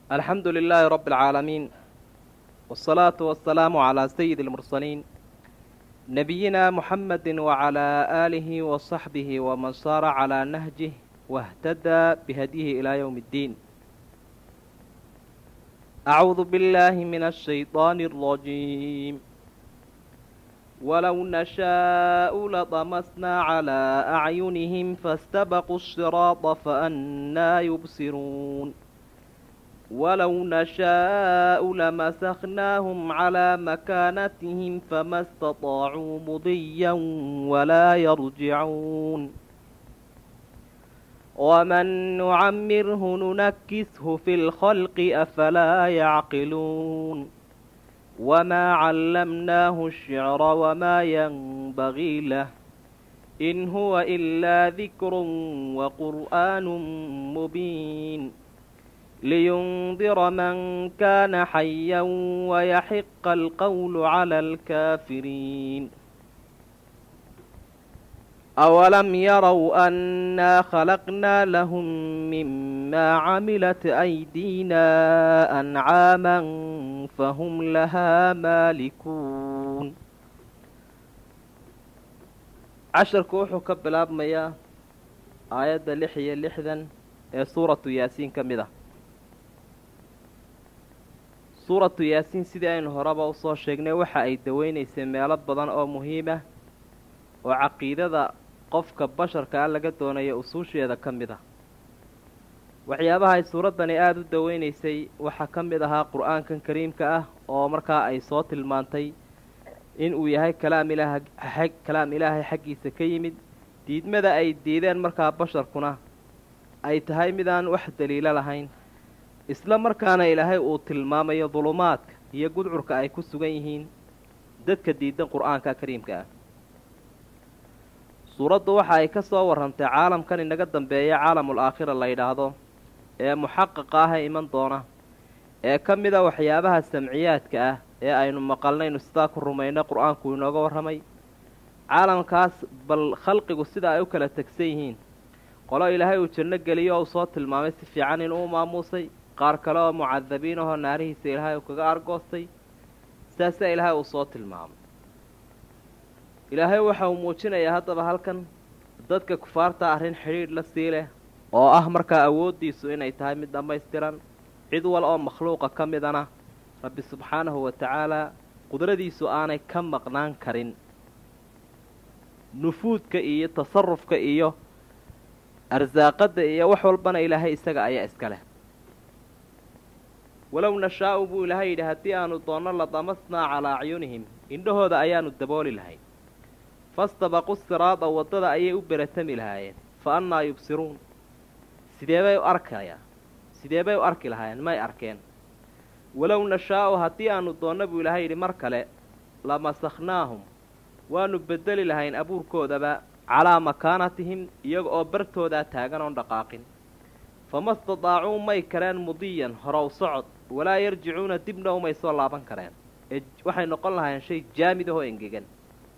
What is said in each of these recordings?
alxamdu lilaahi rabbi alcaalamiin wاsalaatu wasalaamu calaa sayidi اlmursaliin nabiyina muxamadi wacalaa aalihi wasaxbihi waman saara calaa nahjih wahtadaa bihadyihi ilaa ywmi اddiin acuudu biاllaahi min ashayطaani اrajiim walow nashaau ladamasnaa calaa acyunihim faاstabaquu الsiraaطa faannaa yubsiruun walow nashaau lamasaknaahum calaa makaanatihim fama اstaطaacuu mudiyan walaa yarjicuun waman nucamirhu nunakishu fi اlkhalqi afalaa yacqiluun wamaa callamnaahu الshicra wamaa yanbagii lah in huwa ilaa dikru waqur'aan mubiin liyundira man kaana xaya wayaxiqa alqowlu cala alkaafiriin awalam yarow annaa khalaqnaa lahum mimaa camilat aydiina ancaaman fahum lahaa maalikuun casharku wuxuu ka bilaabmayaa aayadda lix iyo lixdan ee suuratu yaasiin ka mid ah suuratu yaasiin sidii aynu horeba usoo sheegnay waxa ay daweynaysay meelo badan oo muhiimah oo caqiidada qofka basharka a laga doonayo usuusheeda ka mid ah waxyaabaha ay suuraddani aada u daweynaysay waxaa ka mid ahaa qur-aankan kariimka ah oo markaa ay soo tilmaantay in uu yahay kalaam ilaah kalaam ilaahay xaggiisa ka yimid diidmada ay diideen markaa basharkuna ay tahay midaan wax daliilo lahayn isla markaana ilaahay uu tilmaamayo dulumaadka iyo gudcurka ay ku sugan yihiin dadka diidan qur-aanka kariimka ah suuraddu waxa ay ka soo warrantay caalamkan inaga dambeeya caalamul aakhira la yidhaahdo ee muxaqaqa ah ee iman doona ee ka mida waxyaabaha samciyaadka ah ee aynu maqalnaynu sidaa ku rumayno qur-aanku inooga warramay caalamkaas bal khalqigu sida ay u kala tegsan yihiin qolo ilaahay uu janno geliyo oo uu soo tilmaamay si fiican inuu u maamuusay qaar kale oo mucadabiin ahoo naarihiisa ilaahay uu kaga argoostay sidaasaa ilaahay uu soo tilmaamay ilaahay waxa uu muujinayaa haddaba halkan dadka kufaarta arrin xidhiidh la sii leh oo ah markaa awooddiisu inay tahay mid dhammaystiran cid wal oo makhluuqa ka midana rabbi subxaanahu wa tacaalaa qudradiisu aanay ka maqnaan karin nufuudka iyo tasarufka iyo arsaaqadda iyo wax walbana ilaahay isaga ayaa iska leh walow nashaa'u buu ilaahay yidhi haddii aanu doonno ladamasnaa calaa acyunihim indhahooda ayaanu dabooli lahayn fastabaqu siraada waddada ayay u beratami lahaayeen fa annaa yubsiruun sidee bay u arkayaa sidee bay u arki lahaayeen may arkeen walow nashaa'u haddii aanu doonno buu ilaahay yidhi mar kale lamasakhnaahum waanu beddeli lahayn abuurkoodaba calaa makaanatihim iyaga oo bartoodaa taagan oon dhaqaaqin fama stadaacuu may kareen mudiyan horow socod walaa yarjicuuna dibna umay soo laaban kareen ee waxay noqon lahaayeen shay jaamid ahoo engegan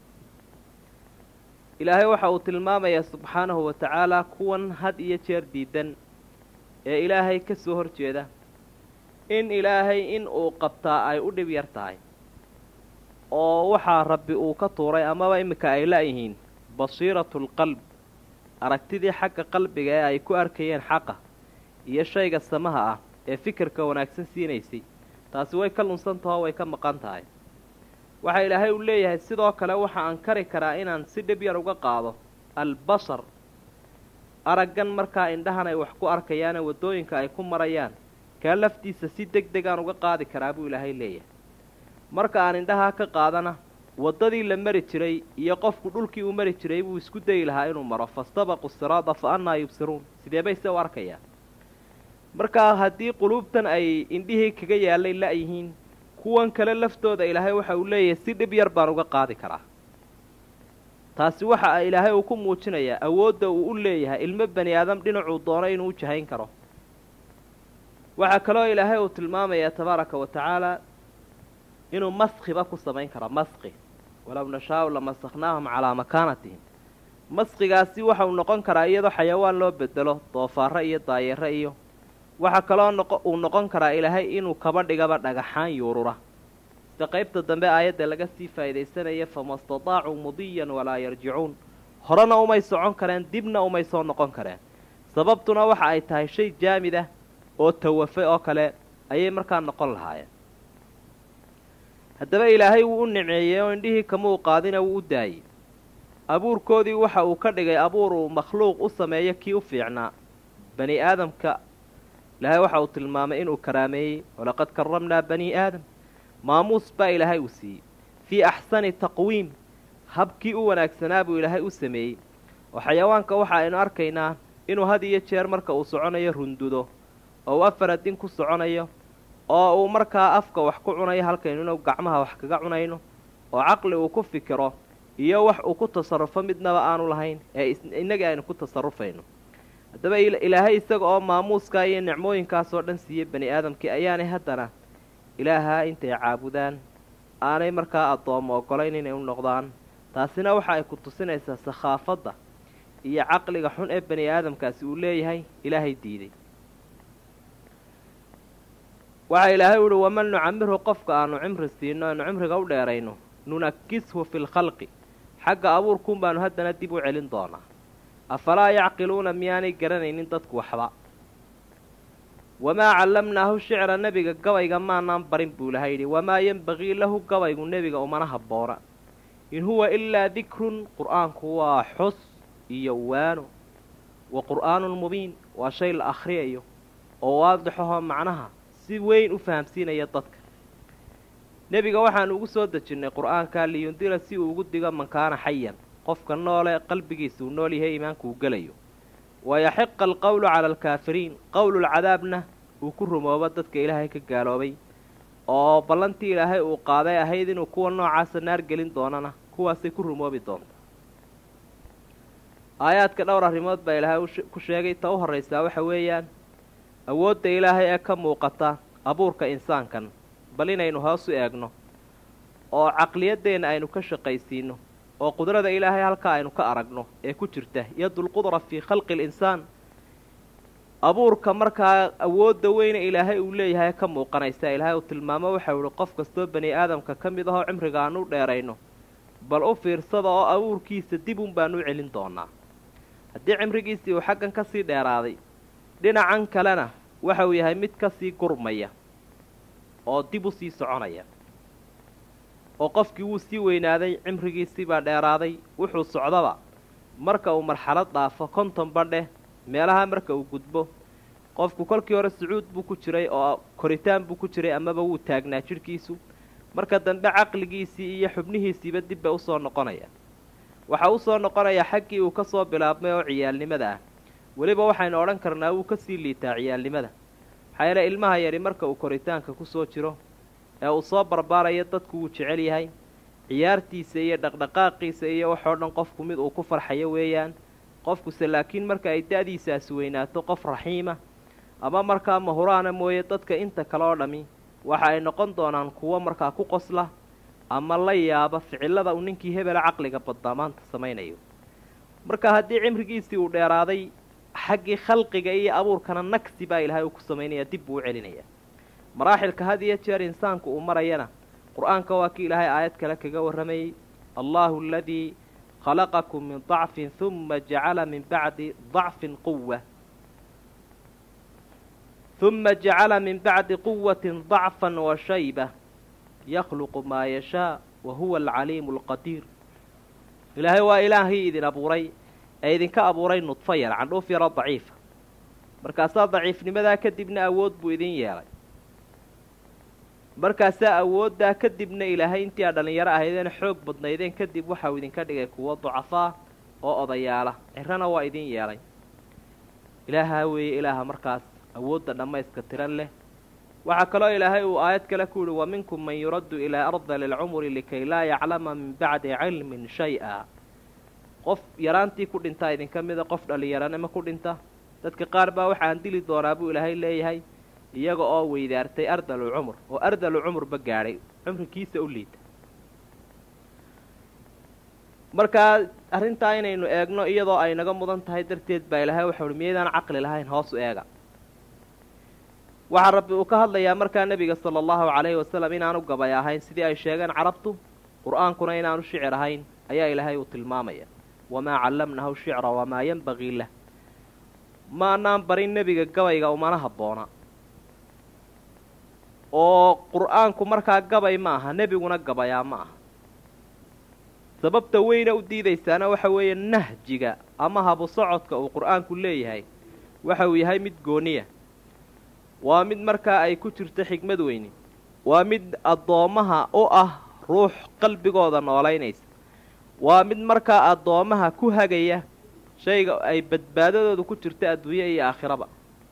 ilaahay waxa uu tilmaamayaa subxaanahu wa tacaalaa kuwan had iyo jeer diidan ee ilaahay ka soo hor jeeda in ilaahay in uu qabtaa ay u dhib yar tahay oo waxaa rabbi uu ka tuuray amaba iminka ay la-yihiin basiiratu lqalb aragtidii xagga qalbiga ee ay ku arkayeen xaqa iyo shayga samaha ah ee fikirka wanaagsan siinaysay taasi way ka lunsan tahoo way ka maqan tahay waxa ilaahay uu leeyahay sidoo kale waxa aan kari karaa inaan si dhib yar uga qaado albasar araggan markaa indhahan ay wax ku arkayaane waddooyinka ay ku marayaan kaa laftiisa si deg degaan uga qaadi karaa buu ilaahay leeyahay marka aan indhahaa ka qaadana waddadii la mari jiray iyo qofku dhulkii uu mari jiray buu isku dayi lahaa inuu maro fastabaqu siraada fa annaa yubsiruun sidee bay se u arkayaa markaa haddii quluubtan ay indhihii kaga yaallay la-yihiin kuwan kale laftooda ilaahay waxa uu leeyahay si dhib yar baan uga qaadi karaa taasi waxa ilaahay uu ku muujinayaa awoodda uu u leeyahay ilmo bani aadam dhinacuu doono inuu u jahayn karo waxaa kaloo ilaahay uu tilmaamayaa tabaaraka wa tacaala inuu maskiba ku samayn karo maski walow nashaau lamasakhnaahum calaa makaanatihim maskigaasi waxau noqon karaa iyadoo xayawaan loo bedelo doofaaro iyo daayeero iyo waxaa kaloo noqo uu noqon karaa ilaahay inuu kaba dhigaba dhagaxaan yuurura sida qaybta dambe aayadda laga sii faa'iidaysanaya fama istataacuu mudiyan walaa yarjicuun horena umay socon kareen dibna umay soo noqon kareen sababtuna waxa ay tahay shay jaamid ah oo tawafe oo kale ayay markaa noqon lahaayeen haddaba ilaahay wuu u nimeeyey oo indhihii kama u qaadina wuu u daayey abuurkoodii waxa uu ka dhigay abuur uu makhluuq u sameeyo kii u fiicnaa bani aadamka ilaahay waxa uu tilmaamay inuu karaameeyey walaqad karamnaa bani aadam maamuus baa ilaahay uu siiyey fii axsani taqwiim habkii u wanaagsanaa buu ilaahay u sameeyey oo xayawaanka waxa aynu arkaynaa inuu had iyo jeer marka uu soconayo rundudo oo uu afaradin ku soconayo oo uu markaa afka wax ku cunayo halkaynuna gacmaha wax kaga cunayno oo caqli uu ku fikiro iyo wax uu ku tasarufo midnaba aanu lahayn ee innaga aynu ku tasarufayno haddaba ilaahay isaga oo maamuuskaa iyo nicmooyinkaasoo dhan siiyey bani aadamkii ayaanay haddana ilaahaa intay caabudaan aanay markaa addoommo oggolayn inay u noqdaan taasina waxa ay ku tusinaysaa sakhaafadda iyo caqliga xun ee bani aadamkaasi uu leeyahay ilaahay diiday waxaa ilaahay uhi waman nucamirhu qofka aanu cimri siino aynu cimriga u dheerayno nunakishu fi lkhalqi xagga abuurkuun baanu haddana dib u celin doonaa afalaa yacqiluuna miyaanay garanaynin dadku waxba wamaa callamnaahu shicra nebiga gabayga maanaan barin buu ilahay yidhi wamaa yenbagii lahu gabaygu nebiga umana habboona in huwa ilaa dikrun qur'aanku waa xus iyo waano wa qur'aanun mubiin waa shay la akhriyayo oo waadixahoo macnaha si weyn u fahamsiinaya dadka nebiga waxaanu ugu soo dejinnay qur'aanka liyundira si uu ugu digo man kaana xayan qofka noole qalbigiisa uu nool yahay iimaanka uu gelayo wayaxiqa alqowlu cala alkaafiriin qowlulcadaabna uu ku rumoobo dadka ilaahay ka gaaloobay oo ballantii ilaahay uu qaaday ahayd inuu kuwa noocaasa naar gelin doonana kuwaasay ku rumoobi doonta aayaadka dhowr arrimood baa ilaahay ku sheegay ta u horraysaa waxa weeyaan awoodda ilaahay ee ka muuqata abuurka insaankan bal inaynu hoos u eegno oo caqliyaddeenna aynu ka shaqaysiinno oo qudrada ilaahay halkaa aynu ka aragno ee ku jirta yadulqudra fii khalqi alinsaan abuurka markaa awoodda weyne ilaahay uu leeyahay ka muuqanaysa ilaahay uu tilmaamo waxau ihi qof kastoo bani aadamka ka mid ahoo cimriga aanu u dheerayno bal u fiirsada oo abuurkiisa dib un baanu u celin doonaa haddii cimrigiisii uu xaggan ka sii dheeraaday dhinacan kalena waxa uu yahay mid ka sii gurmaya oo dib u sii soconaya oo qofkii wuu sii weynaaday cimrigiisii baa dheeraaday wuxuu socdaba marka uu marxalad dhaafo konton badheh meelaha marka uu gudbo qofku kolkii hore sucuud buu ku jiray oo koritaan buu ku jiray amaba wuu taagnaa jidhkiisu marka dambe caqligiisii iyo xubnihiisiiba dib bay usoo noqonaya waxa usoo noqonayaa xaggii uu ka soo bilaabmay oo ciyaalnimada ah weliba waxaynu odhan karnaa wuu kasii liitaa ciyaalnimada maxaa yeele ilmaha yari marka uu koritaanka kusoo jiro ee uu soo barbaarayo dadku wuu jecel yahay ciyaartiisa iyo dhaqdhaqaaqiisa iyo waxoo dhan qofku mid uu ku farxayo weeyaan qofkuse laakiin marka ay da-diisaasi weynaato qof raxiima ama markaa mahuraana mooye dadka inta kale oo dhammi waxa ay noqon doonaan kuwo markaa ku qosla ama la yaaba ficilada uu ninkii hebela caqliga badnaa maanta samaynayo marka haddii cimrigiisii uu dheeraaday xaggii khalqiga iyo abuurkana nagsi baa ilaahay uu ku samaynaya dib buu u celinaya maraaxilka had iyo jeer insaanku uu marayana qur-aanka waa kii ilaahay aayad kale kaga warramayey allahu aladii khalaqakum min dacfin huma jacala min bacdi dacfin quwa huma jacala min bacdi quwatin dacfan wa shayba yakhluqu maa yashaa wa huwa alcaliimu alqadiir ilaahay waa ilaahii idin abuuray ee idinka abuuray nudfo yar candhuuf yaroo daciifa markaasaa daciifnimadaa kadibna awood buu idin yeelay markaasaa awooddaa kadibna ilaahay intii aad dhallinyaro ahaydeen xoog badnaydeen kadib waxauu idinka dhigay kuwo ducafaa oo odayaala cirana waa idin yeelay ilaahaa weeye ilaaha markaas awoodda dhammayska tiran leh waxaa kaloo ilaahay uu aayad kale ku yihi wa minkum man yuraddu ilaa ardali alcumri likay laa yaclama min bacdi cilmin shay-a qof yaraantii ku dhintaa idinka mida qof dhallinyaranimo ku dhinta dadka qaar baa waxaan dili doonaa buu ilaahay leeyahay iyaga oo weydaartay ardalu cumur oo ardalu cumurba gaadhay cumrikiisa u liita markaa arrintaa inaynu eegno iyadoo ay naga mudan tahay darteed baa ilaahay waxau uhi miyaydaan caqli lahayn hoosu eega waxaa rabbi uu ka hadlayaa markaa nebiga sala allahu calayhi wasalam inaanu gabay ahayn sidii ay sheegeen carabtu qur-aankuna inaanu shicir ahayn ayaa ilaahay uu tilmaamaya wamaa callamnahu shicra wamaa yenbagii lah maanaan barin nebiga gabayga umana habboona oo qur-aanku markaa gabay ma aha nebiguna gabayaa ma aha sababta weyna u diidaysaana waxa weeye nahjiga ama habu socodka uu qur-aanku leeyahay waxa uu yahay mid gooniya waa mid markaa ay ku jirto xigmad weyni waa mid addoommaha u ah ruux qalbigooda noolaynaysa waa mid markaa addoommaha ku hagaya shayga ay badbaadadooda ku jirto adduunye iyo aakhiraba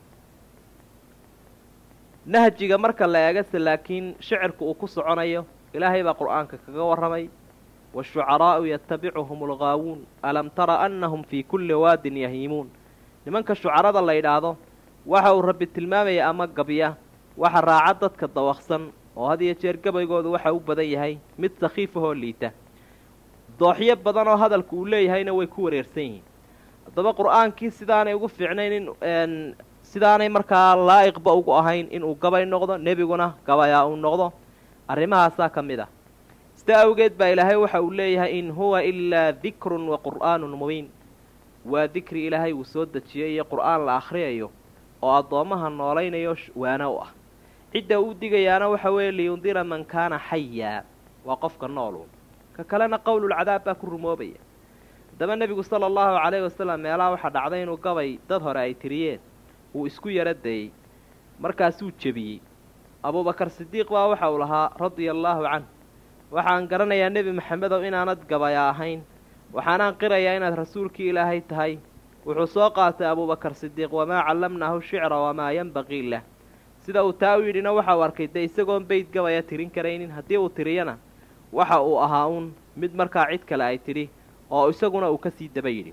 nahjiga marka la eegase laakiin shicirka uu ku soconayo ilaahay baa qur-aanka kaga warramay washucaraa'u yatabicuhum alghaawuun alam tara annahum fii kulli waadin yahiimuun nimanka shucarada la yidhaahdo waxa uu rabbi tilmaamaya ama gabya waxa raaca dadka dawaqsan oo had iyo jeer gabaygoodu waxa u badan yahay mid sakhiifahoo liita dooxyo badan oo hadalku uu leeyahayna way ku wareersan yihiin haddaba qur-aankii sidaanay ugu fiicnayn in sidaanay markaa laa'iqba ugu ahayn inuu gabay noqdo nebiguna gabayaa uu noqdo arrimahaasaa ka mid ah sida awgeed baa ilaahay waxa uu leeyahay in huwa ilaa dikrun wa qur'aanun mubiin waa dikri ilaahay uu soo dejiyey iyo qur'aan la akhriyayo oo addoommaha noolaynayo waana u ah cidda uu digayaana waxa weeye liyundira man kaana xayaa waa qofka nooluun ka kalena qowlulcadaab baa ku rumoobaya haddaba nebigu sala allahu calayhi wasalam meelaha waxaa dhacday inuu gabay dad hore ay tiriyeen uu isku yaro dayey markaasuu jebiyey abuubakar sidiiq baa waxa uu lahaa radia allaahu canh waxaan garanayaa nebi maxamedow inaanad gabaya ahayn waxaanaan qirayaa inaad rasuulkii ilaahay tahay wuxuu soo qaatay abuubakar sidiiq wamaa callamnaahu shicra wamaa yenbaqii lah sida uu taa u yidhina waxa uu arkay dee isagoon beyd gabaya tirin karaynin haddii uu tiriyana waxa uu ahaa uun mid markaa cid kale ay tidhi oo isaguna uu ka sii daba yidhi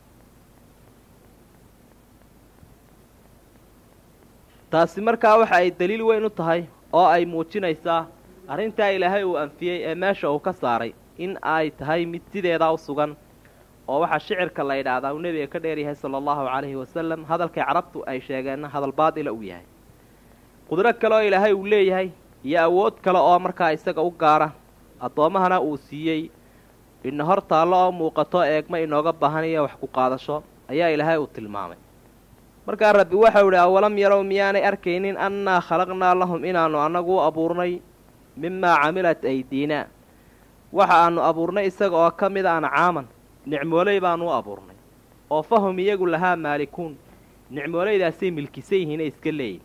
taasi markaa waxa ay daliil weyn u tahay oo ay muujinaysaa arrintaa ilaahay uu anfiyey ee meesha uu ka saaray in ay tahay mid sideedaa u sugan oo waxaa shicirka la yidhaahdaa uu nebiga ka dheer yahay sala allahu calayhi wasalam hadalkay carabtu ay sheegeenna hadal baadila uu yahay qudro kale oo ilaahay uu leeyahay iyo awood kale oo markaa isaga u gaara addoommahana uu siiyey ina hor taallo oo muuqato eegma inooga baahaniyo wax ku qaadasho ayaa ilaahay uu tilmaamay markaa rabbi waxau idhi awalam yarow miyaanay arkaynin annaa khalaqnaa lahum inaannu annagu u abuurnay mimaa camilat aydiinaa waxa aanu abuurnay isaga oo ka mida ancaaman nicmooley baanu u abuurnay oo fahum iyagu lahaa maalikuun nicmooleydaasay milkisan yihiin ee iska leeyihin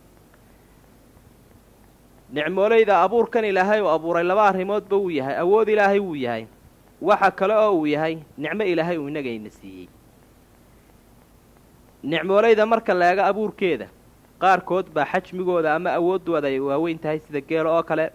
nicmooleyda abuurkan ilaahay uu abuuray laba arrimoodba wuu yahay awood ilaahay wuu yahay waxa kale oo uu yahay nicmo ilaahay uu inagayna siiyey nicmooleyda marka la eego abuurkeeda qaarkood baa xajmigooda ama awooddooda ay waaweyn tahay sida geelo oo kale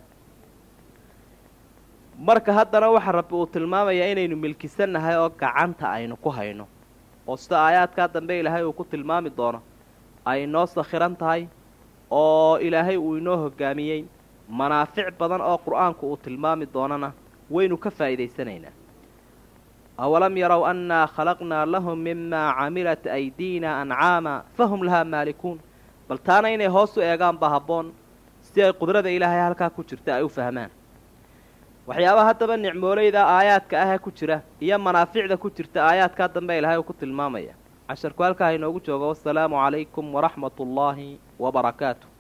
marka haddana waxa rabbi uu tilmaamayaa inaynu milkisannahay oo gacanta aynu ku hayno oo sida aayaadkaa dambe ilaahay uu ku tilmaami doono ay inoo sakhiran tahay oo ilaahay uu inoo hoggaamiyey manaafic badan oo qur-aanku uu tilmaami doonana waynu ka faa'iidaysanaynaa awalam yarow annaa khalaqnaa lahum mimaa camilat aydiina ancaama fahum lahaa maalikuun bal taana inay hoos u eegaan ba habboon si ay qudrada ilaahay halkaa ku jirta ay u fahmaan waxyaabaha haddaba nicmooleyda aayaadka ahee ku jira iyo manaaficda ku jirta aayaadkaa dambe ilaahay uu ku tilmaamaya casharku halkaa inoogu joogo wasalaamu calaykum waraxmat ullaahi wabarakaatu